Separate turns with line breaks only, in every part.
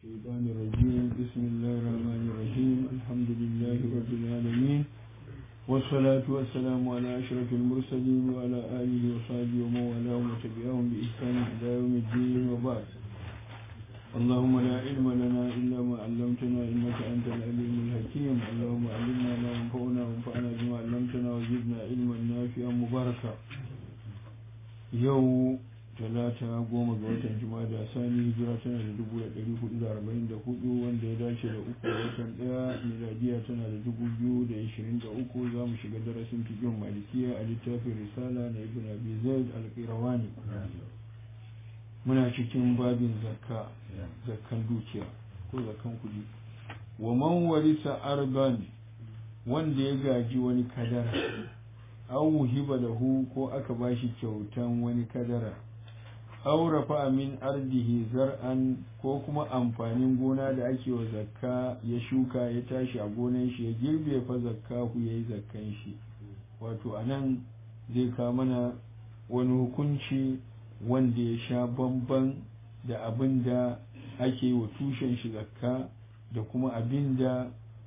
الشيطان الرجيم بسم الله الرحمن الرحيم الحمد لله رب العالمين والصلاة والسلام على أشرف المرسلين وعلى آله وصحبه ومن والاه وتبعهم بإحسان إلى يوم الدين وبعد اللهم لا علم لنا إلا ما علمتنا إنك أنت العليم الحكيم اللهم علمنا ما ينفعنا وانفعنا بما علمتنا وزدنا علما نافعا مباركا يوم talata goma ga watan jima'a da sani hijira tana da dubu da ɗari hudu da arba'in da hudu wanda ya dace da uku da watan ɗaya miladiya tana da dubu biyu da ishirin da uku za mu shiga darasin fikin malikiya a littafin risala na ibn abi zaid al-qirawani muna cikin babin zakka zakkan dukiya ko zakkan kuɗi wa man warisa arban wanda ya gaji wani kadara aw wuhiba lahu ko aka bashi kyautan wani kadara aurafa min ardihi zar'an ko kuma amfanin gona da ake wa zakka ya shuka ya tashi a gonan shi ya girbe fa zakka ku yayi zakkan shi wato anan zai ka mana wani hukunci wanda ya sha bamban da abin da ake wa tushen shi zakka da kuma abin da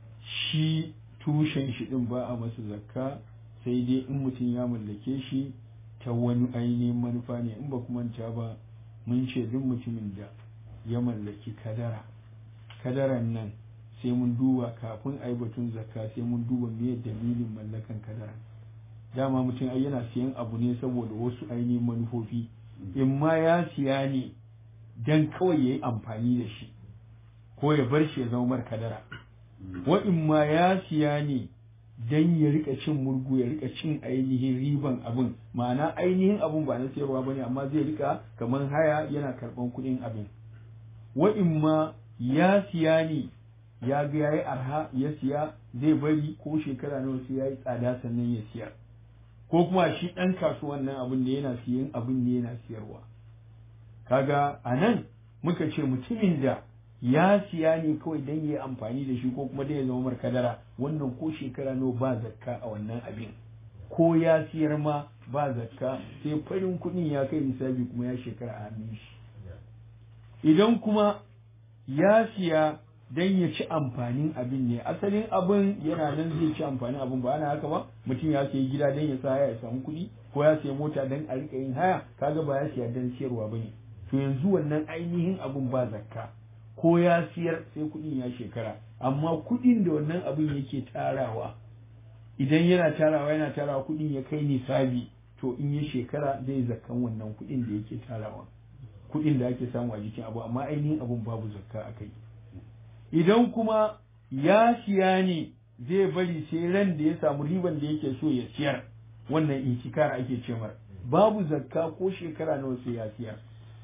shi tushen shi din ba a masa zakka sai dai in mutum ya mallake shi ta wani ainihin manufa ne in ba manta ba mun ce duk mutumin da ya mallaki kadara kadaran nan sai mun duba kafin a yi batun zakka sai mun duba me dalilin mallakan kadara dama mutum ai yana siyan abu ne saboda wasu ainihin manufofi in ma ya siya ne dan kawai ya yi amfani da shi ko ya bar shi ya zama mar kadara wa in ma ya siya ne dan ya rika cin murgu ya rika cin ainihin riban abin ma'ana ainihin abin ba na sayarwa bane amma zai rika kamar haya yana karban kuɗin abin wa in ma ya siya ne ya ga yayi arha ya siya zai bari ko shekara nawa sai yayi tsada sannan ya siyar ko kuma shi ɗan kasuwan nan abin da yana siyan abin ne yana siyarwa kaga anan muka ce mutumin da ya siya ne kawai don yi amfani da shi ko kuma don ya zama markadara wannan ko shekara nawa ba zakka a wannan abin ko ya siyar ma ba zakka sai farin kuɗin ya kai nisabi kuma ya shekara a hannun shi idan kuma ya siya don ya ci amfanin abin ne asalin abin yana nan zai ci amfanin abin ba ana haka ba mutum ya sayi gida don ya sa haya ya samu kuɗi ko ya sayi mota don a rika yin haya kaga ba ya siya don siyarwa ba ne to yanzu wannan ainihin abin ba zakka ko ya siyar sai kuɗin ya shekara amma kuɗin da wannan abin yake tarawa idan yana tarawa yana tarawa kuɗin ya kai nisabi to in ya shekara zai zakkan wannan kuɗin da yake tarawa kuɗin da ake samu a jikin abu amma ainihin abun babu zakka a kai idan kuma ya siya ne zai bari sai ran da ya samu riban da yake so ya siyar wannan intikar ake ce babu zakka ko shekara nawa sai ya siyar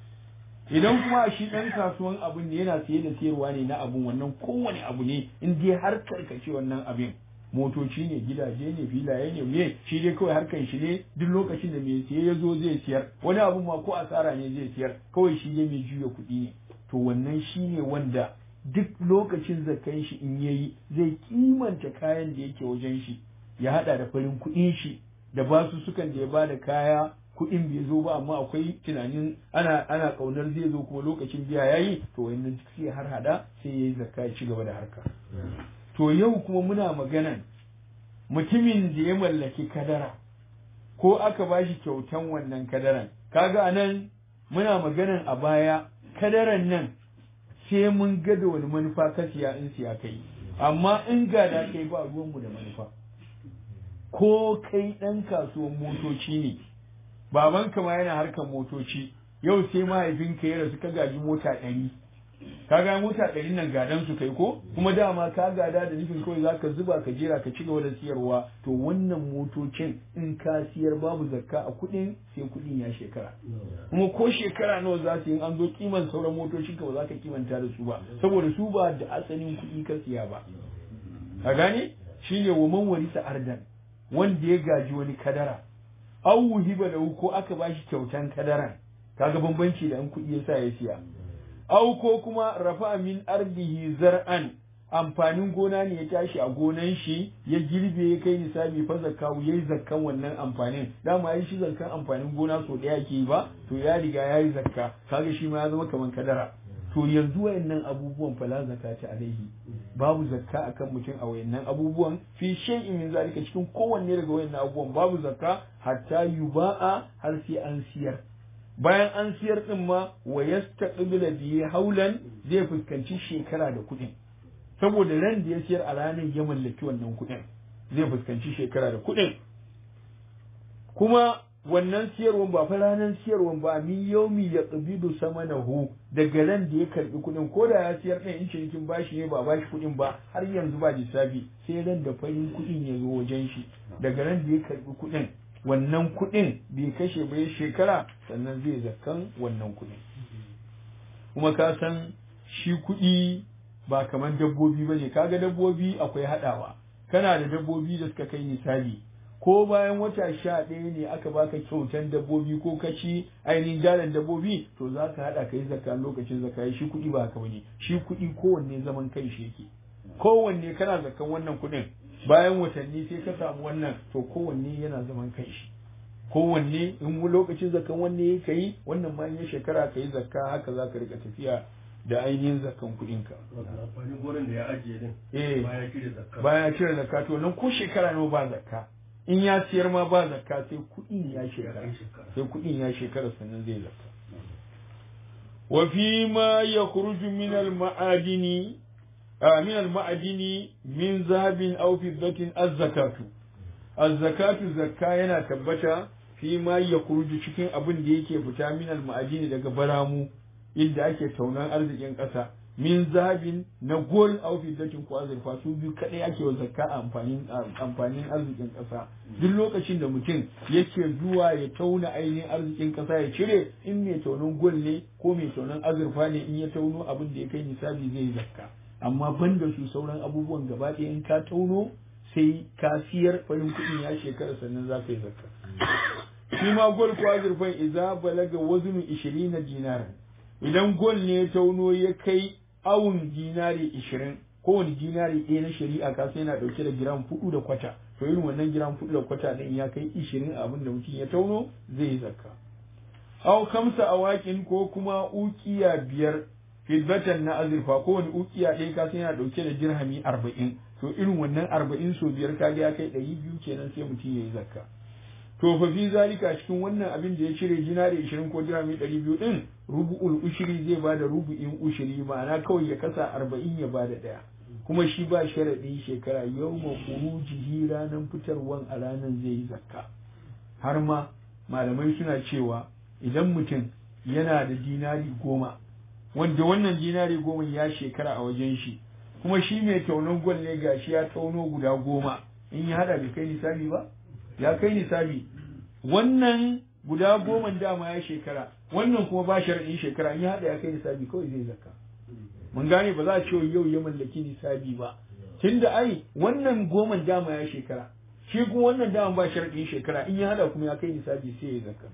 idan kuma shi ɗan kasuwan abin ne yana siye da siyarwa ne na abun wannan kowane abu ne in dai har karkace wannan abin motoci ne gidaje ne filaye ne me shi dai kawai harkan shi ne duk lokacin da mai siye ya zo zai siyar wani abun ma ko asara ne zai siyar kawai shi dai mai juya kuɗi ne to wannan shi ne wanda duk lokacin zakan shi in yayi zai kimanta kayan da yake wajen shi ya hada da farin kuɗin shi da basu sukan da ya bada kaya kuɗin bai zo ba amma akwai tunanin ana ana kaunar zai zo kuma lokacin biya yayi to wannan sai har hada sai yayi zakka ya ci gaba da harka to yau kuma muna maganan mutumin da ya mallaki kadara ko aka bashi kyautan wannan kadaran kaga anan muna maganan a baya kadaran nan sai mun ga da wani manufa ka siya in siya kai amma in ga da kai ba ruwanmu da manufa ko kai ɗan kasuwan motoci ne babanka ma yana harkar motoci yau sai mahaifinka ya rasu ka gaji mota ɗari ka ga mota ɗari nan gadan su kai ko kuma dama ka gada da nufin kawai zaka zuba ka jera ka ci gaba da siyarwa to wannan motocin in ka siyar babu zakka a kuɗin sai kuɗin ya shekara kuma ko shekara nawa za su yi an zo kiman sauran motocin ka ba za ka kimanta da su ba saboda su ba da asalin kuɗi ka siya ba ka gane shine wa man warisa ardan wanda ya gaji wani kadara aw wuhiba da ko aka bashi kyautan kadaran kaga bambanci da an kuɗi yasa ya siya aw ko kuma rafa min ardihi zar'an amfanin gona ne ya tashi a gonan shi ya girbe ya kai nisabi fa zakka yayi zakkan wannan amfanin dama yayi shi zakkan amfanin gona so daya ke ba to ya riga yayi zakka kaga shi ma ya zama kaman kadara to yanzu wayannan abubuwan fala zakata alaihi babu zakka akan mutum a wayannan abubuwan fi shay'in min zalika cikin kowanne daga wayannan abubuwan babu zakka hatta yuba'a har sai an siyar bayan an siyar din ma wa yastaqbila bi haulan zai fuskanci shekara da kuɗin saboda ran da ya siyar a ranar ya mallaki wannan kuɗin zai fuskanci shekara da kuɗin kuma wannan siyarwan ba fa ranar siyarwan ba min yaumi ya tsibidu sama na hu daga ran da ya karbi kuɗin ko da ya siyar ɗin in cinikin bashi ne ba bashi kuɗin ba har yanzu ba lissafi sai ran da farin kuɗin ya zo wajen shi daga ran da ya karbi kuɗin wannan kuɗin bai kashe ba shekara sannan zai zakkan wannan kuɗin kuma ka san shi kuɗi ba kamar dabbobi ba ne kaga dabbobi akwai haɗawa kana da dabbobi da suka kai misali ko bayan wata sha ɗaya ne aka baka kyautan dabbobi ko kaci ainihin jaran dabbobi to za ka haɗa ka yi zakka lokacin zakka shi kuɗi ba haka bane shi kuɗi kowanne zaman kai shi yake kowanne kana zakkan wannan kuɗin bayan watanni sai ka samu wannan to kowanne yana zaman kai shi kowanne in lokacin zakkan wanne ka yi wannan ma ya shekara ka yi zakka haka za ka rika tafiya da ainihin zakkan kuɗinka.
Amfanin gonan da ya ajiye din.
Eh,
Baya cire zakka.
baya cire zakka to nan ko shekara nawa ba zakka. In ya siyar ma ba zakka sai kuɗin ya shekara. Sai kuɗin ya shekara sannan zai zakka. Wa fi ma yakhruju min al-ma'adini min al-ma'adini min zahabin aw fiddatin az-zakatu. Az-zakatu zakka yana tabbata fi ma yakhruju cikin abin da yake fita min al-ma'adini daga baramu inda ake taunan arzikin ƙasa min zahabin na gol aw fiddatin ko azurfa su biyu kadai ake wa zakka a amfanin amfanin arzikin ƙasa duk lokacin da mutum yake zuwa ya tauna ainihin arzikin ƙasa ya cire in mai taunan gol ne ko mai taunan azurfa ne in ya tauno abin da ya kai nisabi zai yi zakka amma ban da su sauran abubuwan gaba ɗaya in ka tauno sai ka siyar farin kuɗin ya shekara sannan za ka yi zakka shi ma gol ko azurfan idza balaga waznu 20 dinaran idan gol ne ya tauno ya kai awun dinari ishirin kowane dinari ɗaya na shari'a ka sai yana ɗauke da giram fudu da kwata to irin wannan giram fudu da kwata ɗin ya kai ishirin abin da mutum ya tauno zai yi zakka aw kamsa awakin ko kuma ukiya biyar fidbatan na azurfa kowane ukiya ɗaya ka sai yana ɗauke da dirhami arba'in to irin wannan arba'in so biyar kaga ya kai ɗari biyu kenan sai mutum ya yi zakka to fa fi zalika cikin wannan abin da ya cire dinari 20 ko dirhami 200 din rubu'ul ushri zai bada rubu'in ushri ma'ana kawai ya kasa 40 ya bada daya kuma shi ba sharadi shekara yawma khurujihi ranan fitarwan a ranan zai yi zakka har ma malamai suna cewa idan mutum yana da dinari goma wanda wannan dinari goma ya shekara a wajen shi kuma shi mai taunon gwal ne gashi ya tauno guda goma in ya hada bai kai nisabi ba ya kai nisabi wannan guda goma dama ya shekara wannan kuma ba sharaɗin shekara in ya haɗa ya kai nisabi kawai zai zakka mun gane ba za a ce yau ya mallaki nisabi ba tunda ai wannan goma dama ya shekara shi kuma wannan dama ba sharaɗin shekara in ya haɗa kuma ya kai nisabi sai ya zakka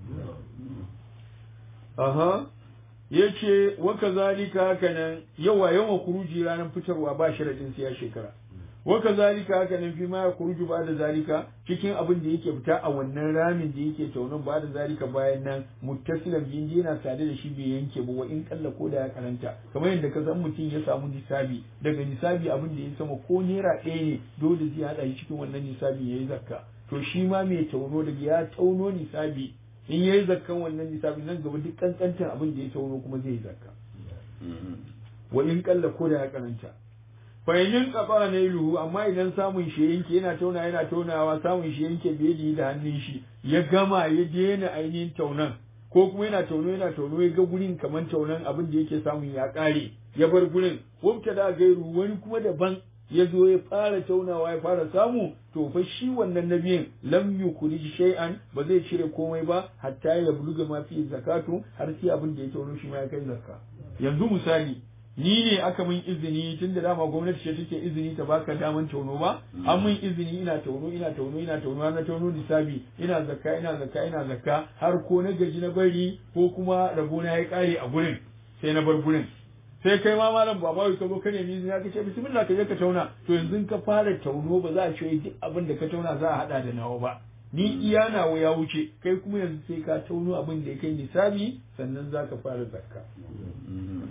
aha yace wa kazalika haka nan yawa yawan kuruji ranar fitarwa ba sharaɗin sai ya shekara wa kazalika haka nan fi ma ya kuruju ba da zalika cikin abin da yake fita a wannan ramin da yake taunin ba da zalika bayan nan muttasilan bin yana tare da shi bai yanke ba wa in kalla ko da ya karanta kamar yadda ka san mutum ya samu nisabi daga nisabi abin da ya sama ko naira ɗaya ne dole zai haɗa shi cikin wannan nisabi yayi zakka to shi ma mai tauno daga ya tauno nisabi in yayi zakkan wannan nisabi nan gaba duk kankantan abin da ya tauno kuma zai yi zakka wa in kalla ko da ya karanta fahimmin kafa na luhu amma idan samun shi yanke yana tauna yana taunawa samun shi yanke bai da hannun shi ya gama ya daina ainihin taunan ko kuma yana tauno yana tauno ya ga gurin kamar taunan abin da yake samun ya kare ya bar gurin wabta da gairu wani kuma daban ya zo ya fara taunawa ya fara samu to fa shi wannan nabiyin lam yukhrij shay'an ba zai cire komai ba hatta ya buluga ma fi zakatu har sai abin da ya tauno shi ma ya kai zakka yanzu misali ni ne aka min izini tun da dama gwamnati ce take izini ta baka daman tauno ba an min izini ina tauno ina tauno ina tauno na tauno nisabi ina zakka ina zakka ina zakka har ko na gaji na bari ko kuma rabo na ya kare a gurin sai na bar gurin sai kai ma malam baba ka zo ka nemi izini ka ce bismillah ka je ka tauna to yanzu ka fara tauno ba za a ce duk abin da ka tauna za a hada da nawa ba ni iya nawa ya wuce kai kuma yanzu sai ka tauno abin da ya kai nisabi sannan za ka fara zakka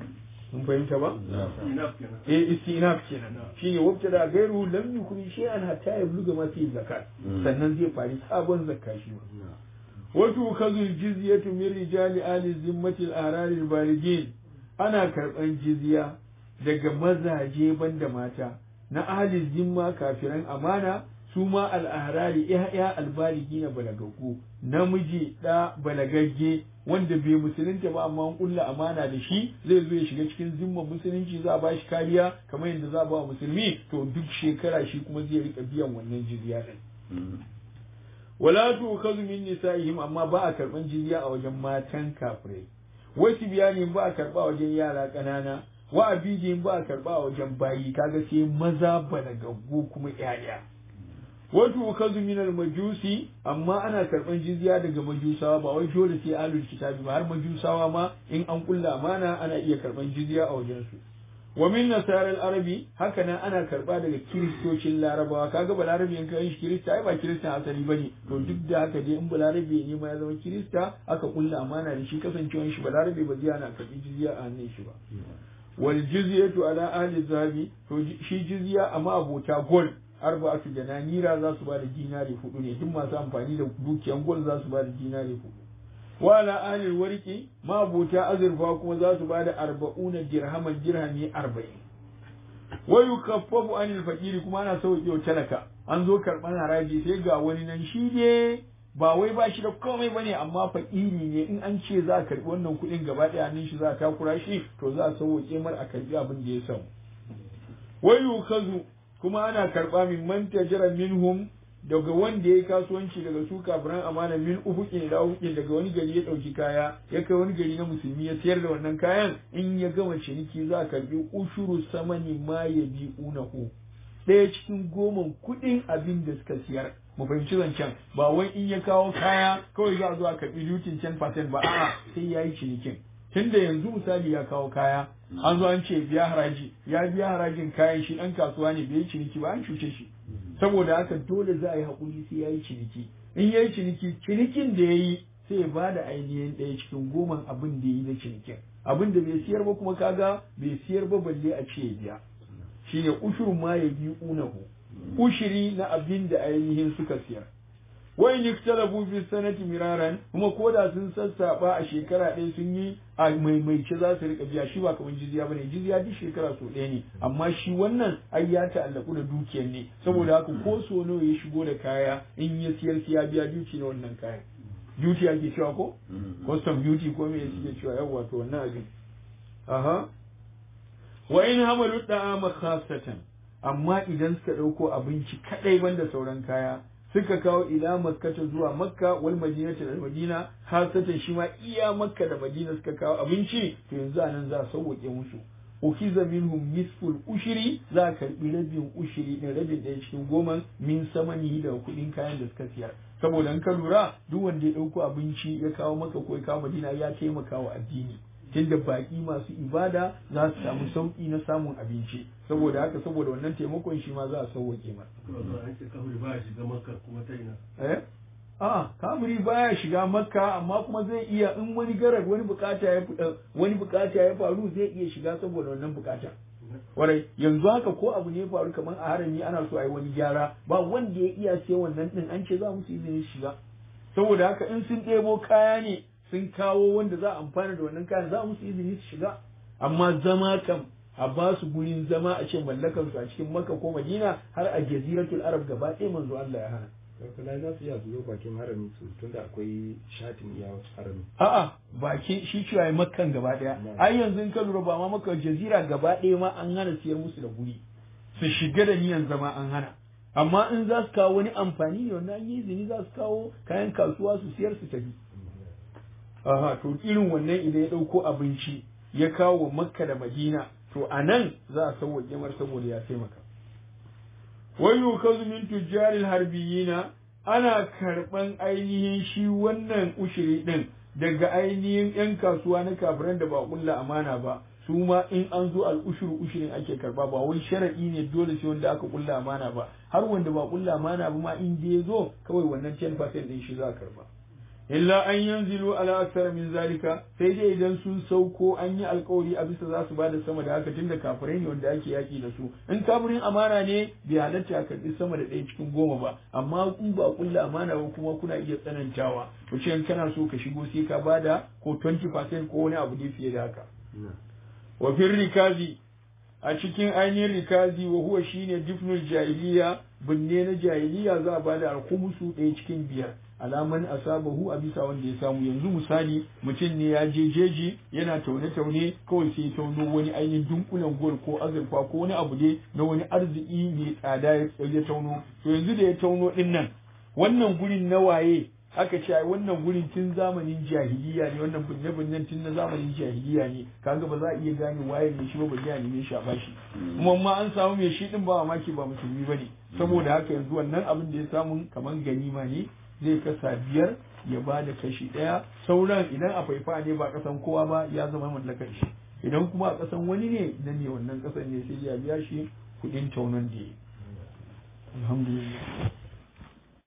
mun fahimta ba
enough kenan
eh istinaf kenan shine wabta da gairu lam yukri shay'an hatta yabluga ma fi zakat sannan zai fari sabon zakka shi ma wato kazu jizyatu min rijali ali zimmati al-ahrar al-baligin ana karban jizya daga mazaje banda mata na ahli zimma kafiran amana su ma al-ahrari ya al-baligi na balagaggu namiji da balagagge wanda bai musulunta ba amma an kulla amana da shi zai zo ya shiga cikin zimman musulunci za a bashi kariya kamar yadda za a ba musulmi to duk shekara shi kuma zai rika biyan wannan jizya din wala tu'khadhu min nisa'ihim amma ba a karban jizya a wajen matan kafirai wasu biyani ba a karba wajen yara ƙanana wa abidin ba a karba a wajen bayi kaga sai maza balagaggu kuma ƴaƴa wato kazu min majusi amma ana karban jizya daga majusawa ba wai dole sai ahlul kitabi ba har majusawa ma in an kulla amana ana iya karban jizya a wajen su wa min nasarar arabi haka nan ana karba daga kiristocin larabawa kaga balarabi in kai shi kirista ai ba kiristan asali bane to duk da haka dai in balarabi ne ma ya zama kirista aka kulla amana da shi kasancewar shi balarabi ba zai ana karbi jizya a hannun shi ba wal jizyatu ala ahli zahabi to shi jizya amma abota gold arba'atu dananira za su bada dinari hudu ne duk masu amfani da dukiyan gold za su bada dinari hudu wa ala ahli warqi ma abota azurfa kuma za su bada arba'una dirhaman dirhami arba'in wa yukaffafu anil fakiri kuma ana sauke wa talaka an zo karban haraji sai ga wani nan shi ne ba wai ba shi da komai bane amma fakiri ne in an ce za a karbi wannan kuɗin gaba ɗaya hannun shi za a takura shi to za a sauke mar a karbi abin da ya samu wa yukazu kuma ana karba min man tajara minhum daga wanda ya kasuwanci daga su kafiran amana min ufuqin da ufuqin daga wani gari ya dauki kaya ya kai wani gari na musulmi ya sayar da wannan kayan in ya gama ciniki za a karbi ushuru samani ma ya bi unahu ɗaya cikin goman kuɗin abin da suka siyar mu fahimci zancen ba wai in ya kawo kaya kawai za a zo a karbi dutin 10% ba a'a sai ya yi cinikin tunda yanzu misali ya kawo kaya an zo an ce biya haraji ya biya harajin kayan shi ɗan kasuwa ne bai ciniki ba an cuce shi saboda haka dole za a yi haƙuri sai ya yi ciniki in ya yi ciniki cinikin da ya yi sai ya ba da ainihin ɗaya cikin goman abin da ya yi da cinikin abin da bai siyar ba kuma kaga bai siyar ba balle a ce ya biya shine ushur ma ya bi unahu ushiri na abin da ainihin suka siyar wa in iktalabu fi sanati miraran kuma koda sun sassaba a shekara ɗaya sun yi a maimaice za su rika biya shi ba kamar jizya bane jizya duk shekara so ɗaya ne amma shi wannan ai ya ta'allaku da dukiyar ne saboda haka ko so nawa ya shigo da kaya in ya siyar ya biya duty na wannan kayan duty ake cewa ko custom duty ko me suke cewa yawa to wannan abin aha wa in hamalu da'ama khassatan amma idan suka ɗauko abinci kaɗai banda sauran kaya suka kawo ila makkata zuwa makka wal madinata da madina hasatan shi ma iya makka da madina suka kawo abinci to yanzu anan za a sauwake musu ukiza minhum nisful ushiri za a karbi rabin ushiri din rabin ɗaya cikin goma min samani da kuɗin kayan da suka siyar saboda in ka lura duk wanda ya ɗauko abinci ya kawo maka ko ya kawo madina ya taimaka wa addini tunda baƙi masu ibada za su samu sauƙi na samun abinci saboda haka saboda wannan taimakon shi ma za a sauwaƙe ma
an ce kafiri ba shiga makka kuma ta ina
eh a kamuri baya shiga makka amma kuma zai iya in wani garar wani bukata ya wani bukata ya faru zai iya shiga saboda wannan bukata warai yanzu haka ko abu ne ya faru kamar a harami ana so a yi wani gyara ba wanda ya iya sai wannan din an ce za mu su izinin shiga saboda haka in sun ɗebo kaya ne sun kawo wanda za a amfana da wannan kayan za mu su izini su shiga amma zama kam a ba su gurin zama a ce mallakar su a cikin makka ko madina har a jaziratul arab gaba ɗaya manzo Allah ya hana
Kula za su iya su zo bakin harami su tunda akwai shatin iya harami.
a'a baki shi cewa ya makkan gaba ɗaya ai yanzu in ka lura ba ma makka jazira gaba ɗaya ma an hana siyar musu da guri su shiga da niyan zama an hana amma in za su kawo wani amfani ne wannan yi izini za su kawo kayan kasuwa su siyar su tafi aha to irin wannan idan ya ɗauko abinci ya kawo wa makka da madina to a nan za a sauwaƙe mar saboda ya taimaka wai yukazu min tujjaril harbiyina ana karɓan ainihin shi wannan ushiri ɗin daga ainihin 'yan kasuwa na kafiran da ba kulla amana ba su ma in an zo al'ushuru ushirin ake karba ba wai sharaɗi ne dole sai wanda aka kulla amana ba har wanda ba kulla amana ba ma in ya zo kawai wannan 10% ɗin shi za a karba illa an yanzilu ala aksara min zalika sai dai idan sun sauko an yi alkawari a bisa za su ba da sama da haka tunda kafirai ne wanda ake yaki da su in kafirin amana ne bai halatta a karbi sama da ɗaya cikin goma ba amma in ba kulla amana ba kuma kuna iya tsanantawa ku ce in kana so ka shigo sai ka bada ko 20% ko wani abu ne fiye da haka wa fil rikazi a cikin ainihin rikazi wa huwa shine difnul jahiliya binne na jahiliya za a bada alkumusu ɗaya cikin biyar alaman asabahu a bisa wanda ya samu yanzu misali mutum ne ya je jeji yana taune taune kawai sai ya tauno wani ainihin dunkulen gol ko azurfa ko wani abu ne na wani arziki mai tsada ya tauno to yanzu da ya tauno din nan wannan gurin na waye aka ce ai wannan gurin tun zamanin jahiliya ne wannan binne binnen tun na zamanin jahiliya ne kaga ba za a iya gane waye ne shi ba ba ya neme shi a bashi kuma ma an samu mai shi din ba mamaki ba musulmi bane saboda haka yanzu wannan abin da ya samu kaman ganima ne zai kasa biyar ya ba da kashi ɗaya sauran idan a faifa ne ba kasan kowa ba ya zama mallakar shi idan kuma a kasan wani ne idan ne wannan kasan ne sai ya biya shi kuɗin taunon da ya alhamdulillah